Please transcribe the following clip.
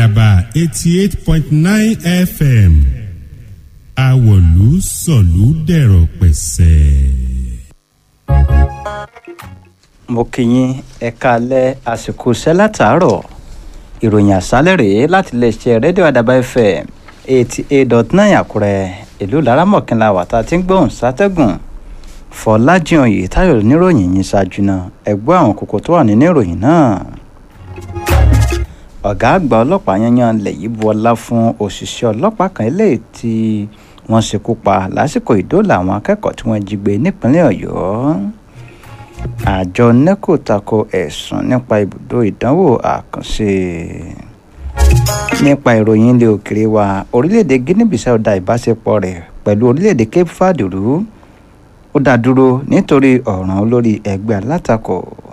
àdàbà eighty eight point nine fm àwọ̀lú sọ̀lú dẹ̀rọ̀ pẹ̀sẹ̀. mo kí yín ẹ káalẹ́ àsìkò iṣẹ́ látàárọ̀ ìròyìn àṣálẹ̀ rèé láti iléeṣẹ́ rédíò àdàbà fm eighty eight dot nine àkúrẹ́ ìlú laramọ̀kínlá wàtá tí ń gbóhùn sátẹ́gùn fọlájìyàn yìí táyọ̀ níròyìn yìí ṣáájú náà ẹgbẹ́ àwọn kókó tó wà nínú ìròyìn náà ọ̀gá àgbà ọlọ́pàá yanyan lẹ̀ yìí bu ọlá fún òṣìṣẹ́ ọlọ́pàá kan eléyìí tí wọ́n ṣekú pa lásìkò ìdóòlà àwọn akẹ́kọ̀ọ́ tí wọ́n jí gbé nípínlẹ̀ ọ̀yọ́ àjọ neco tako ẹ̀sùn nípa ibùdó ìdánwò àkànṣe nípa ìròyìn ilé òkèrè wa orílẹ̀-èdè guinea bissau da ìbáṣepọ̀ rẹ̀ pẹ̀lú orílẹ̀-èdè cape verde rú ó dá dúró nítorí ọ̀ràn olórí ẹgbẹ́ alátakò